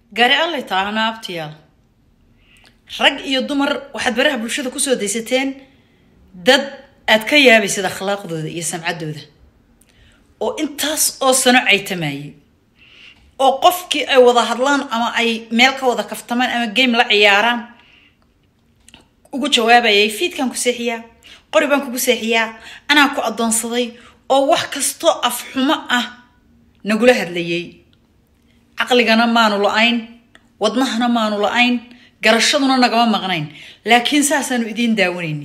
gaari allay taahana abtiyaal rag iyo dumar waxaad baraha bulshada kusoo daysateen dad aad ka yaabaysad akhlaaqdooda iyo samcaddooda oo intaas oo sano caytamayay oo qofkii ay wada hadlaan ama ay meel ka wada kaftamaan ama game la ciyaaraan ugu jawaabayay fiidkaan ku seexiyaa qori baan kugu seexiyaa anaa ku addoonsaday oo wax kastoo afxumo ah nagula hadlayay caqligana maanu la-ayn wadnahana maanu la-ayn garashaduna nagama maqnayn laakiin saasaanu idiin daawanayni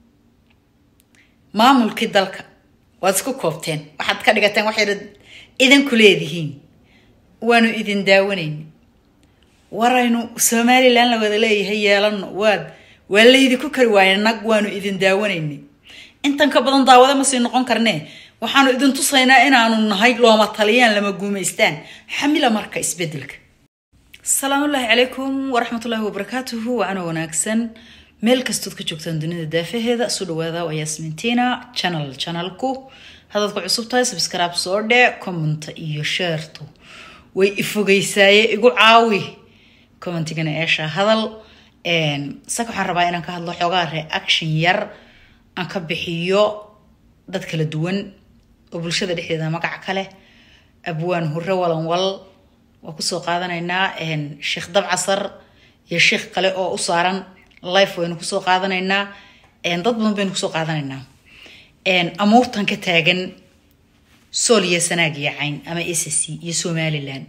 maamulkii dalka waad isku koobteen waxaad ka dhigateen waxay idinku leedihiin waanu idin daawanayni waraynu somalilan la wada leeyahay yeelano waad waa laydinku kari waaye nag waanu idin daawanayni intan ka badan daawada ma sii noqon karnee waxaanu idin tusaynaa inaanu nahay looma taliyaan lama guumaystaan xamila marka isbedelka asalaamullaahi calaykum waraxmatullaahi wabarakaatuhu waana wanaagsan meel kastood ka joogtaan dunida daafaheeda isu dhawaada waa yasmintina channel channelku haddaad ku cusub tahay subscribe soo dhee commenta iyo sheertu way ifogeysaaye igu caawi commentigana eesha hadal saka waxaan rabaa inaan ka hadlo xoogaa reaction yar aan ka bixiyo dad kala duwan oo bulshada dhexdeeda magac kale abwaan hurre walanwal waa kusoo qaadanaynaa sheekh dabcasar iyo sheekh kale oo u saaran life waynu kusoo qaadanaynaa dad badan baynu kusoo qaadanaynaa amuurtan ka taagan sool iyo sanaag iyo cayn ama ssc iyo somalilan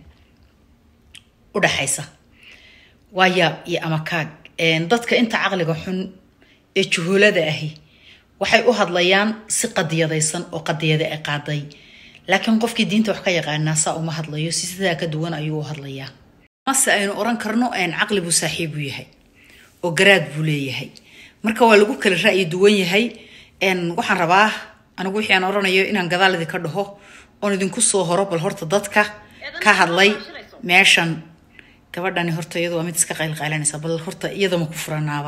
u dhaxaysa waa yaab iyo amakaag dadka inta caqliga xun ee juhuulada ahi waxay u hadlayaan si qadiyadaysan oo qadiyada ay qaaday laakiin qofkii diinta wax ka yaqaanaa saa uma hadlayo si sidaa ka duwan ayuu u hadlayaa mase aynu oran karno caqli buu saaxiib u yahay oo garaad buu leeyahay marka waa lagu kala ra'yi duwan yahay waxaan rabaa anigu wixii aan oranayo inaan gadaal idinka dhaho oon idinku soo horo bal horta dadka ka hadlay meeshan gabadhani horta iyadu waa mid iska qaylqaylanaysa bal horta iyadama ku furanaaba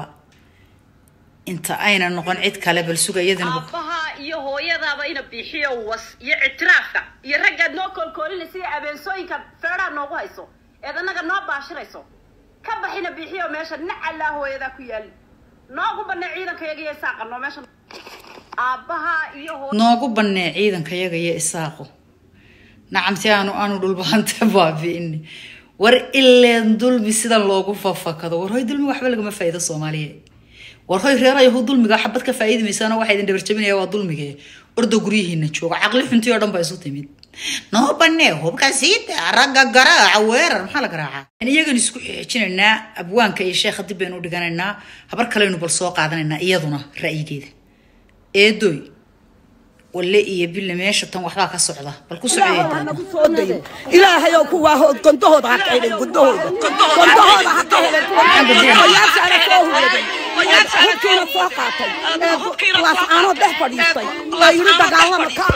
inta ayna noqon cid kale bal suga iyadana aabaha iyo hooyadaaba ina bixiyo was iyo ictiraafka iyo raggaad noo koolkoolinaysa iyo abeensooyinka feedhaa noogu hayso eed annaga noo baashirayso ka baxina bixiyo meesha nacallaa hooyadaa ku yaali noogu banne ciidankayaga iyo isaaqano meesha aabaha iyo noogu bannee ciidankayaga iyo isaaqo nacamti aanu aanu dhulbahanta baabi'ini war ileen dulmi sida loogu fafakado war hoy dulmi waxba lagama faa'iido soomaaliya war hoy reerayahu dulmiga xabad ka faa'iidi maysaana waxaa idin dhabarjabinaya waa dulmige ordo guryihiina jooga caqli xuntii oo dhan baa isu timid noo banee hubka siita ragga garaaca weerar maxaa la garaacaa iyagan isku xijinaynaa abwaanka iyo sheekha dib baynu u dhiganaynaa habar kaleynu bal soo qaadanaynaa iyaduna ra'yigeeda eedoy walle iyo bille meesha tan waxbaa ka socda bal ku socda ilaahayow kuwaa hood gondahooda ha ka helin gundahooda gondahooda ha ka helin oyaashaana soo huwaday hubkiina soo qaatay laascaanoo dhex fadhiistay oo yidhi dagaalama ka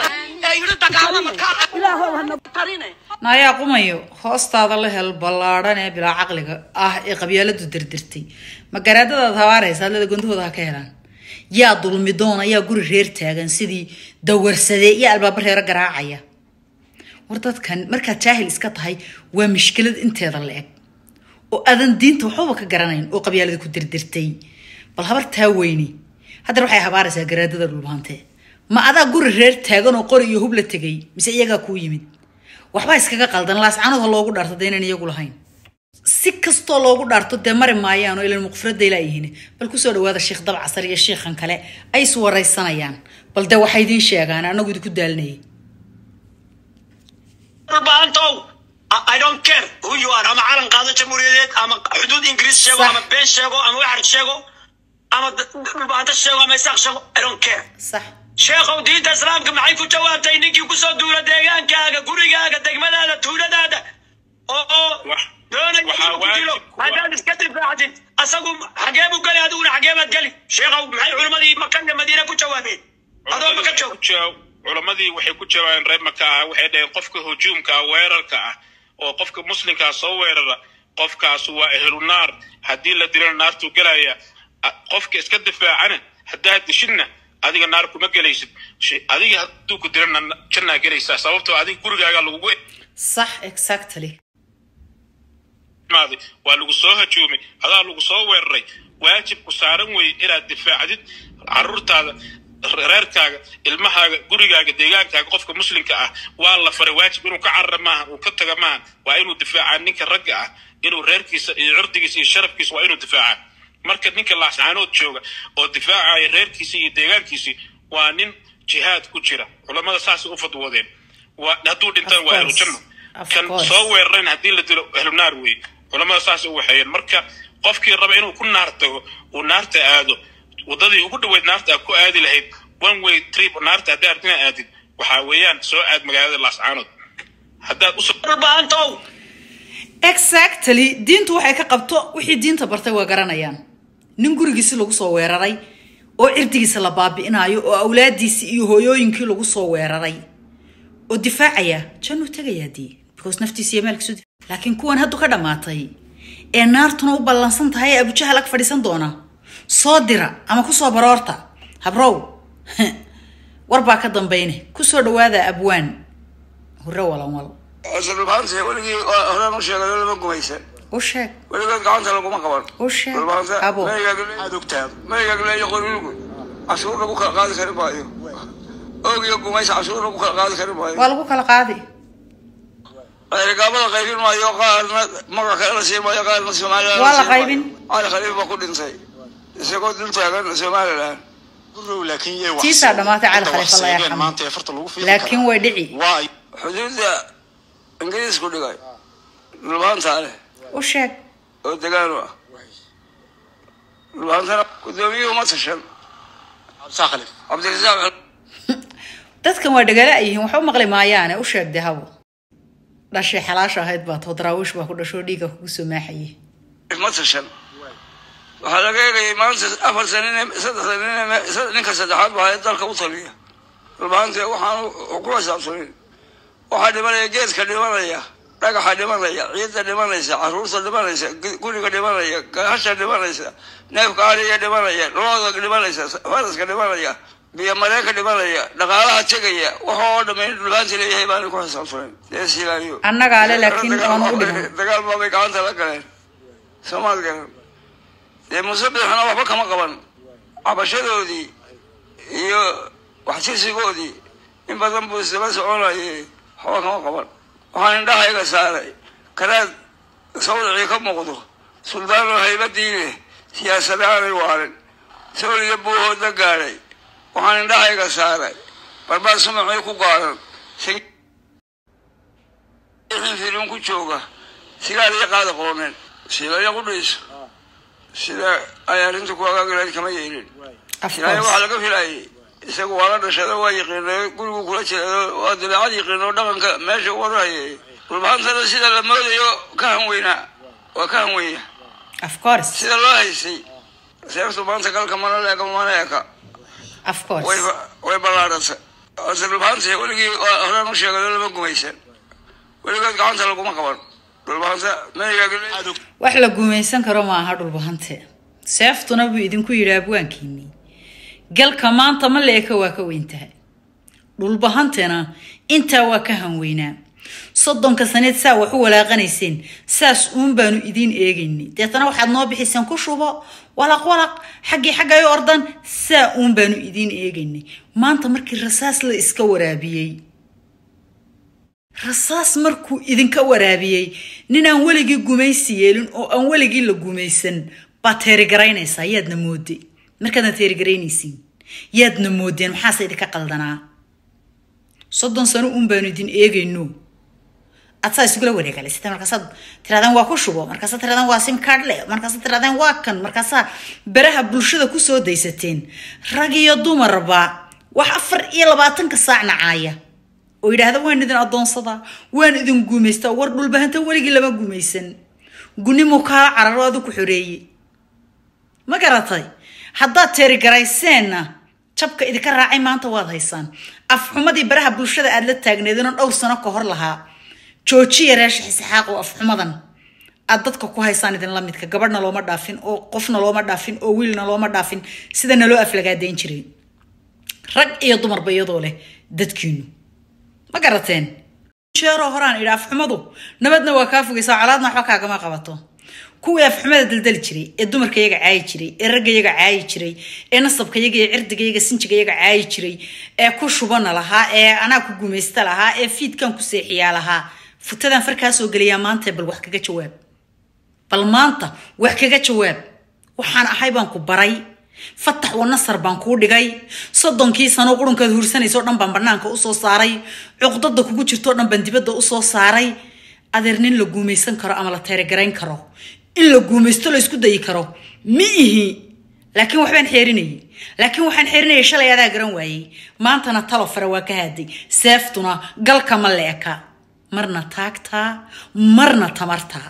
ilaahow hana naayaa qumayo hoostaada la hel ballaadhan ee bilaa caqliga ah ee qabyaaladu dirdirtay ma garaadadaad habaaraysa adlada gondahooda ha ka helaan yaa dulmi doona yaa guri reer taagan sidii dawarsadee iyo albaaba reero garaacaya war dadkan markaad jaahil iska tahay waa mishkilad inteeda la eg oo aadan diinta waxbaba ka garanayn oo qabyaalada ku dirdirtay bal habar taa weyni haddana waxay habaaraysaa garaadada dhulbaante ma adaa guri reer taagan oo qori iyo hub la tegay mise iyagaa kuu yimid waxbaa iskaga qaldan laascanood ha loogu dhaarto dee inaan iyagu lahayn si kastoo loogu dhaarto dee mari maayaan oo ilan muqfiraday laayihiin bal kusoo dhawaada sheekh dabcasar iyo sheikhan kale ay is waraysanayaan bal dee waxay idiin sheegaan anagu idinku daalinayay baantow I don't care who you are ama calan qaado jamhuuriyadeed ama xuduud ingiriis sheego ama been sheego ama waxar sheego ama dhulbaanta sheego ama isaaq sheego I don't care sax sheekhow diinta islaamka maxay ku jawaabtay ninkii kusoo duula deegaankaaga gurigaaga degmadaada tuuladaada oo doonaya inuu ku dilo haddaad iska difaacdid asagu xagee buu geli adiguna xagee baad geli sheekhow maxay culimmadii makana madiina ku jawaabeen adoo maka joog culammadii waxay ku jawaabeen reer maka ah waxay dhaheen qofka hujuumka ah weerarka ah oo qofka muslimkaa soo weerara qofkaas waa ehlunaar haddii la dilana naartuu gelaya qofka iska difaacana haddaad dishidna adiga naar kuma gelaysid adiga hadduu ku dilana jannaa gelaysaa sababtoo adiga gurigaaga lagugu sax exactly qaaday waa lagu soo hajuumay adaa lagu soo weeraray waajibku saaran weeye inaad difaacdid caruurtaada reerkaaga ilmahaaga gurigaaga deegaankaaga qofka muslimka ah waa la faray waajib inuu ka carara maaha uu ka taga maaha waa inuu difaacaa ninka ragga ah inuu reerkiisa iyo cirdigiisa iyo sharafkiisa waa inuu difaacaa marka ninka laascaanood jooga oo difaacaya reerkiisa iyo deegaankiisii waa nin jihaad ku jira culamada saasay u fadwoodeen waa hadduu dhintaan waa ahlu janno kan soo weerarayn haddii la dilo ahlu naar weeye culamada saasay u waxeeyeen marka qofkii raba inuu ku naar tago uu naarta aado wadadii ugu dhaweyd naarta aad ku aadi lahayd one way trip naarta haddii aad ina aadid waxaa weeyaan soo aad magaalada laascaanood haddaad u dhulbaantow exactly diintu waxay ka qabto wixii diinta bartay waa garanayaan nin gurigiisi lagu soo weeraray oo cirdigiisa la baabi'inayo oo awlaadiisii iyo hooyooyinkii lagu soo weeraray oo difaacaya jannuu tegayaa dii because naftiisa iyo maalkiisu laakiin kuwan haddu ka dhammaatay ee naartuna u ballansan tahay ee abujahal ag fadhiisan doona soo dira ama kusoo baroorta habrow war baa ka dambayne kusoo dhawaada abwaan hore walanwal dhulbaanta weligii horaan u sheegay lama gumaysan u sheeg weligood gacanta laguma qaban u sheeg abo aad ogtaa maygaagleeyo qorilugu cashuur lagu kala qaadi kari maayo oog iyo gumaysa cashuur lagu kala qaadi kari maayo waa lagu kala qaadi gaabada qaybin maayo qaarna magac kale la siin maayo qaarna somalilan Waa la qaybin. cali khaliif baa ku dhintay isagoo dul taagan somalilan tiisaa dhammaatay cali khaliif allah yarxamo laakiin way dhici xuduudda ingiriisku dhigay dhulbaantaa leh u sheeg oo degaan u ah dhulbaantana gudoomiyuhu ma tashan cabdirasaaq dadkan waa dhagala ay yihiin waxa u maqli maayaane u sheeg dee habo dhashay xalaasha ahayd baa too daraawiish baa ku dhashoo dhiiga kugu soo maaxayay ma tashan waxaa laga eegayay maanta afar sanin saddex sanin ninka saddexaad baa dalka u taliya dhulbaanta waxaan ku xisaabsanin waxaa dhimanaya geedka dhimanaya dhagaxa dhimanaya ciidda dhimanaysa caruurta dhimanaysa guriga dhimanaya gahasha dhimanaysa neefka ariga dhimanaya looda dhimanaysa faraska dhimanaya biyo mareenka dhimanaya dhaqaalaha tegaya waxa oo dhammayn dhulbaanta leeyahay baana ku xisaabsanin dees ilaaliyo annagaa le laakiin oonu u dhiman dagaal baabay gacanta la galeen soomaad garan dee musabixna waxba kama qaban cabashadoodii iyo waxtirsigoodii in badan buu isdaba soconayay waxba kama qaban waxaan indhahayga saaray kanaad sawdacii ka muuqdo suldaanoo haybadii leh siyaasada aanay waarin sooliga buuhooda gaadhay waxaan indhahayga saaray barbaar sumacii ku gaaran firin ku jooga sigaal iyo qaada qooneen silaya qudhiisa sida ay arrinta ku agaagalayd kama yeelin silaya waxaa laga filayay isagu waa la dhashada waa yaqiinay gurigu kula jira waa dabeecad yaqiin oo dhaqanka meesha warayay dhulbaantana sida la moodayo ka hanweynaa waa ka hanweyna of course sida loo haysay seeftu maanta galka mana leeka mana eka of course way way ballaadhantay horta dhulbaanta weligii horaan u sheegay lama gumaysan weligood gacanta laguma qaban dhulbaanta maygaagleeyo wax la gumaysan karo ma aha dhulbahante seeftuna buu idinku yidhi abwaankiinii galka maanta ma leeka waa ka weyn tahay dhulbahantena intaa waa ka hanweynaa soddonka saneed saa wax u walaaqanayseen saas uun baanu idiin eegaynay deetana waxaad noo bixiseen ku shubo walaq walaq xaggii xaggayo ordan saa uun baanu idiin eegaynay maanta markii rasaas la iska waraabiyey rasaas markuu idinka waraabiyey ninaan weligii gumaysi yeelin oo aan weligii la gumaysan baad teerigaraynaysaa yaadna moode markaadna teerigaraynaysiin yaadna moodeen maxaase idinka qaldanaa soddon sano uun baanu idin eegayno aad saa isugula wareegalaysata markaasaad tirahdaan waa ku shubo markaasaad tirahdaan waa simkaadhle markaasaad tirahdaan waa kan markaasaa beraha bulshada kusoo daysateen rag iyo dumarba wax afar iyo labaatanka saac nacaaya oo yidhaahda waan idin addoonsadaa waan idin guumaystaa war dhulbahanta weligii lama gumaysan gunimuu kaala cararo adu ku xoreeye ma garatay haddaad teerigarayseenna jabka idinka raacay maanta waad haysaan afxumadii baraha bulshada aad la taagneedinoo dhowr sano ka hor lahaa joojiya reesha xisixaaqo afxumadan aad dadka ku haysaan idinla midka gabadhna looma dhaafin oo qofna looma dhaafin oo wiilna looma dhaafin sida naloo aflagaadayn jiray rag iyo dumarba iyadoo leh dadkiinu ma garateen jeeroo horaan idhi afxumadu nabadna waa kaa fogaysaa colaadna waxba kaagama qabato kuwii afxumada daldali jiray ee dumarka yaga caayi jiray ee ragga yaga caayi jiray ee nasabka yaga ee cirdiga yaga sinjiga yaga caayi jiray ee ku shubana lahaa ee anaa ku gumaysta lahaa ee fiidkan ku seexiyaa lahaa futadan farkaa soo geliyaa maanta bal wax kaga jawaab bal maanta wax kaga jawaab waxaan ahay baan ku baray fatax wa nasar baan kuu dhigay soddonkii sano qurunkaad hursanaysoo dhan baan banaanka usoo saaray cuqdada kugu jirtoo dhan baan dibadda usoo saaray adeer nin la guumaysan karo ama la teeragarayn karo in la guumaysto la isku dayi karo ma ihi laakiin waxbaan xeerinayay laakiin waxaan xeerinayay shalay adaa garan waayey maantana talo fare waa ka haaday seeftuna galka ma leeka marna taagtaa marna tamartaa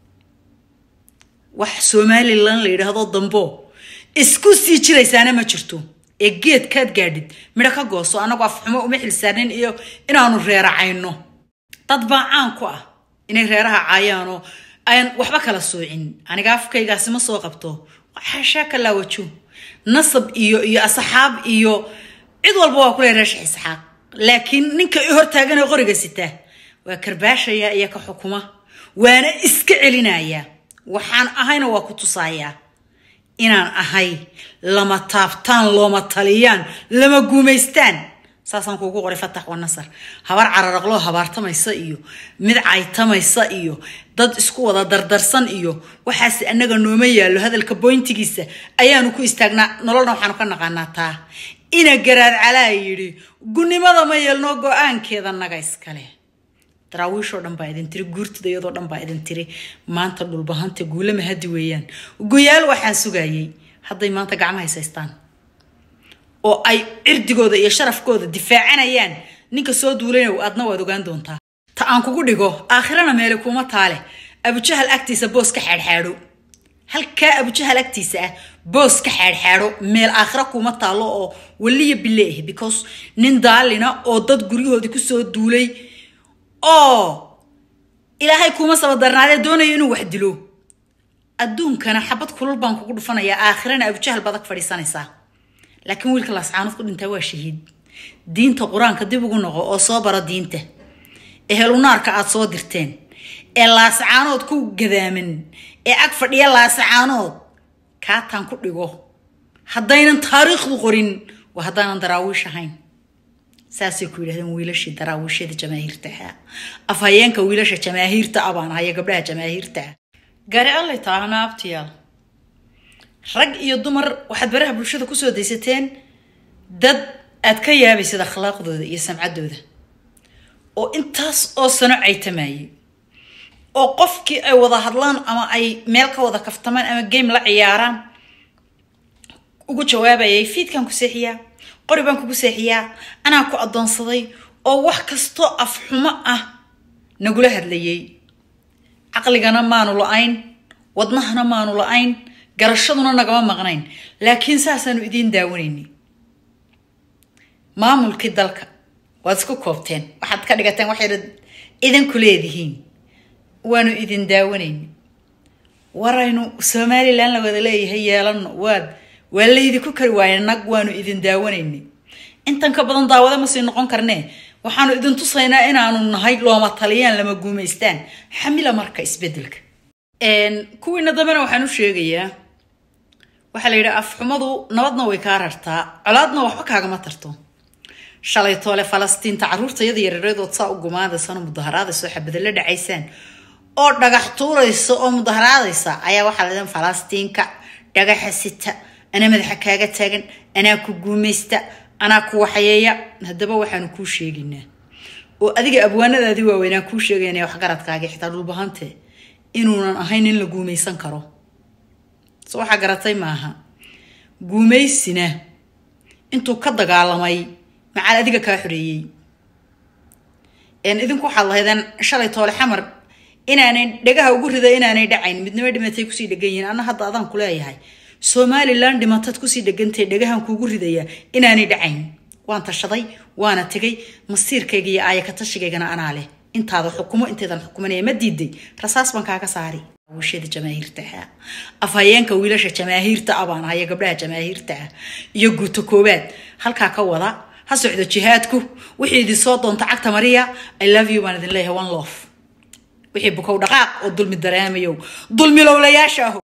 wax somalilan la yidhaahdo dambo isku sii jiraysaana ma jirto ee geedkaad gaadhid midho ka gooso annagu afxumo uma xilsaanin iyo inaanu reeracayno dad baa caan ku ah inay reeraha caayaanoo aan waxba kala soocin aniga afkaygaasi ma soo qabto xashaa ka laawajo nasab iyo iyo asxaab iyo cid walba waa kule reesha isxaaq laakiin ninka i hortaaganee qoriga sita waa karbaashaya iyo ka xukuma waana iska celinaya waxaan ahayna waa ku tusayaa inaan ahay lama taabtaan looma taliyaan lama guumaystaan saasaan kuugu qoray fatax wa nasar habar cararaqloo habaartamaysa iyo mid caytamaysa iyo dad isku wada dardarsan iyo waxaase annaga nooma yaallo hadalka boyntigiisa ayaanu ku istaagnaa nololna waxaanu ka naqaanaa taa ina garaad calaa yidhi gunnimada ma yeelno go-aankeeda naga iskale daraawiishoo dhan baa idin tiri guurtida iyadoo dhan baa idin tiri maanta dhulbahanta guulama hadi weeyaan guyaal waxaan sugayay hadday maanta gacma haysaystaan oo ay cirdigooda iyo sharafkooda difaacanayaan ninka soo duulanayo aadna waad ogaan doontaa ta aan kugu dhigo aakhirana meele kuma taale abujahal agtiisa boos ka xaadxaadho halkaa abujahal agtiisa ah boos ka xaadxaadho meel aakhira kuma taalo oo waliya bile ah because nin daalina oo dad guryahoodii kusoo duulay oo ilaahay kuuma sabadarnaadee doonayo inuu wax dilo adduunkana xabad kulul baan kugu dhufanayaa aakhirana abujahal badag fadhiisanaysaa laakiin wiilka laascaanood ku dhintaa waa shahiid diinta qur-aanka dib ugu noqo oo soo baro diinta ehelunaarka aad soo dirteen ee laascaanood ku gadaaman ee ag fadhiya laascaanood kaataan ku dhigo haddaynan taariikhdu qorin waa haddaanan daraawiish ahayn saasay ku yidhahdeen wiilashii daraawiishada jamaahiirta ahaa afhayeenka wiilasha jamaahiirta ah baan ahaya gabdhaha jamaahiirta ah gaari allay taahana abtiyaal rag iyo dumar waxaad baraha bulshada kusoo daysateen dad aad ka yaabaysad akhlaaqdooda iyo samcaddooda oo intaas oo sano caytamayay oo qofkii ay wada hadlaan ama ay meel ka wada kaftamaan ama game la ciyaaraan ugu jawaabayay fiidkan ku seexiyaa qori baan kugu seexiyaa anaa ku addoonsaday oo wax kastoo afxumo ah nagula hadlayay caqligana maanu la-ayn wadnahana maanu la-ayn garashaduna nagama maqnayn laakiin saasaanu idiin daawanayni maamulkii dalka waad isku koobteen waxaad ka dhigateen waxayna idinku leedihiin waanu idin daawanayni waraynu somalilan la wada leeyahay yeelano waad waa laydinku kari waaye nag waanu idin daawanayni intan ka badan daawada ma sii noqon karnee waxaanu idin tusaynaa inaanu nahay looma taliyaan lama guumaystaan xamila marka isbedelka kuwiina dambena waxaan u sheegayaa waxaa la yidhi afxumadu nabadna way kaa rartaa colaadna waxba kaagama tarto shalay toole falastiinta caruurta yada yareereedood saa u gumaadaysano mudaharaadayso xabadala dhacaysaan oo dhagax tuuraysa oo mudaharaadaysa ayaa waxaa la falastiinka dhagaxa sita anaa madaxa kaaga taagan anaa ku guumaysta anaa ku waxyeeya haddaba waxaanu kuu sheegaynaa oo adiga abwaanadaadii waaweynaa kuu sheegaynaya waxgaradkaagi xitaa dhulbahante inuunan ahayn in la guumaysan karo so waxaa garatay maaha guumaysina intuu ka dagaalamay macaal adiga kaa xoreeyey idinku waxaad lahaydeen shalay toole xamar inaanay dhagaha ugu rida inaanay dhacayn midnimo dhimatay kusii dhegan yihiin anna hadda adaan kuleeyahay somalilan dhimatad kusii dhegantay dhagahan kuugu ridaya inaanay dhacayn waan tashaday waana tegay masiirkayga iyo aaya ka tashigaygana anaa leh intaada xukumo intaydan xukumanaya ma diiday rasaas baan kaaga saari wishada jamaahiirta ah afhayeenka wiilasha jamaahiirta ah baan ahaya gabdhaha jamaahiirta ah iyo guuto koowaad halkaa ka wada ha socdo jihaadku wixii idin soo doonta cagta mariya i love you baan idin leeyahay one love wixii bukow dhaqaaq oo dulmi dareemayow dulmi lowlayaasha aho